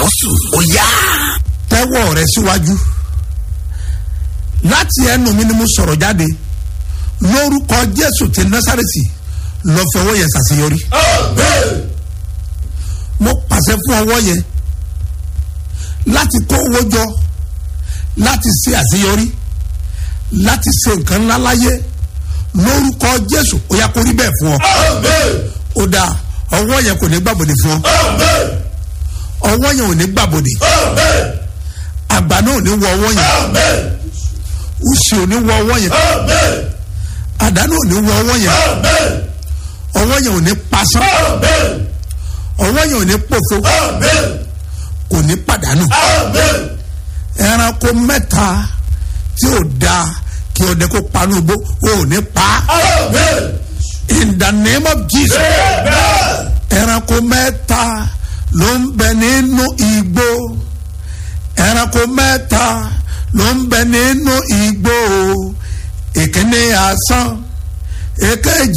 àpọ́sù ó yá. tẹ́wọ́ rẹ síwájú láti ẹnu mi ni mo sọ̀rọ̀ jáde lórúkọ jésù ti násàrètì lọ fi ọwọ́ yẹn ṣàṣeyọrí mo pàṣẹ fún ọwọ́ yẹn láti kó owó jọ láti ṣe àṣeyọrí láti ṣe nǹkan ńlá láyé lórúkọ jésù ó yá kó rí bẹ́ẹ̀ fún ọ ó dáa ọwọ́ yẹn kò ní gbàbọ̀dẹ̀ fún ọ ọwọ́ yẹn ò ní gbàbọ̀dẹ̀ àgbà náà ò ní wọ ọwọ́ yẹn ùsì ò ní wọ ọwọ́ yẹn àdánù ò ní wọ ọwọ́ yẹn ọwọ́ yẹn ò ní pasán ọwọ́ yẹn ò ní pòfo kò ní pàdánù ẹranko mẹ́ta tí ò da kí ọdẹ kó panu bó ò ní pa in the name of Jesus ẹranko mẹ́ta ló ń bẹ nínú igbó ẹranko mẹ́ta ló ń bẹ nínú igbó ìkíní asán èkejì